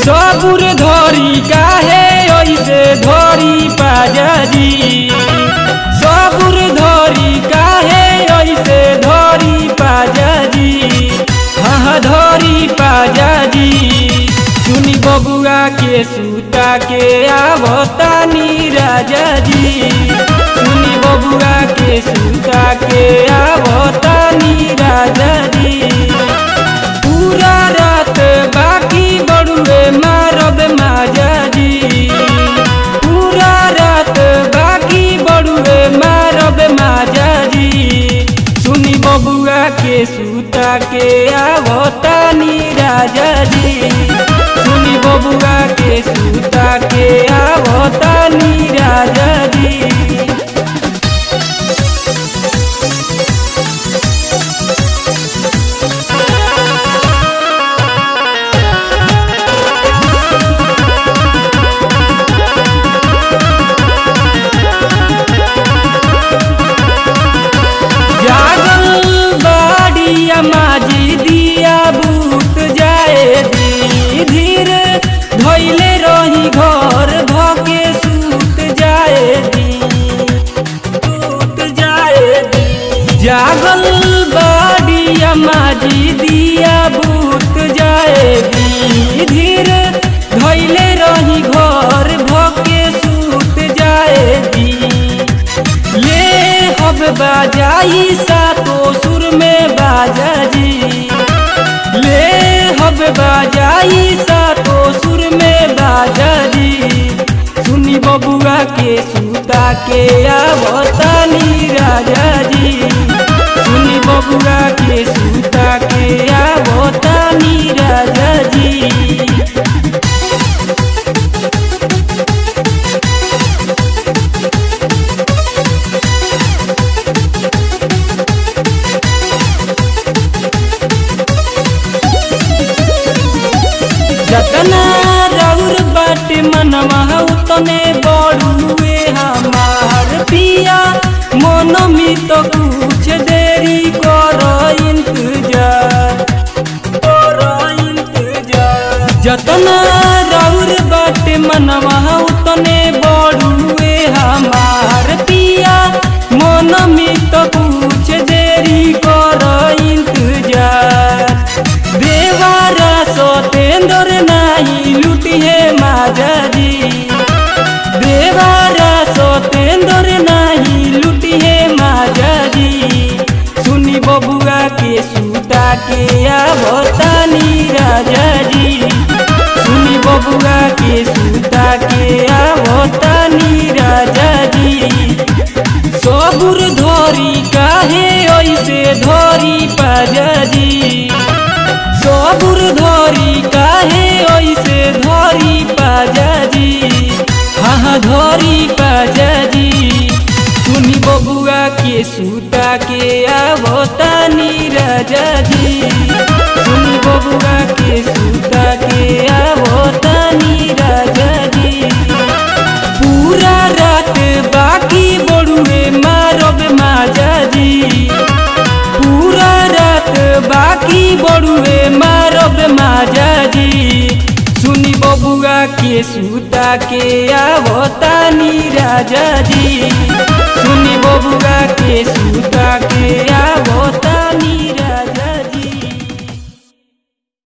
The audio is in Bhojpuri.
सबुर धरी काहे ऐसे धरी पाजाजी सबुर धरी काहे ऐसे धरी पाजाजी हाँ धरी पाजाजी सुनी बबुआ के सूता के आवतानी राजा जी सुनी बबुआ के सूता के आवतानी राजा जी पूरा रात बाकी बड़ुए मारब माजा जी पूरा रात बाकी बड़ुए मारब माजा जी सुनी बबुआ के सूता के आवतानी राजा जी सुनी बबुआ के सूता के आवतानी राजा जी जागल बाड़िया माजी दिया बूत जाए दी धीर धैले रही घर धके सूत जाए दी सूत जाए दी जागल बाड़िया माजी दिया बूत जाए दी धीर धैले रही घर भके सूत जाए दी ले हब बाजाई सातो सुर में बाजा जी ले हब बाजाई सातो सुर में बाजा जी सुनी बबुआ के सूता के आवतानी राजा जी सुनी बबुआ के सूता के आवतानी राजा जी जतना रौर बाटे मनवा उतने बड़ुए हमार पिया मन में तो कुछ देरी कर इंतजार कर इंतजार जतना रौर बाटे मनवा उतने बड़ुए हमार पिया मन में तो कुछ देरी कर इंतजार देवारा सतेंद्र नाही लुटिए माजाजी देवारा सतेंद्र नाही लुटिए माजाजी सुनी बबुआ के सूता के आवतानी राजा जी सुनी बबुआ के सूता के आवतानी राजा जी सबुर धरी काहे ऐसे धरी पाजाजी सबुर धरी काहे ऐसे धरी पाजाजी हाँ धरी पाजाजी सुनी बबुआ के सूता के आवतानी राजा जी सुनी बबुआ के सूता के आवतानी राजा जी पूरा रात बाकी बड़ुए मारब माजा जी पूरा रात बाकी बड़ुए मारब माजा जी सुनी बबुआ के सूता के आवतानी राजा जी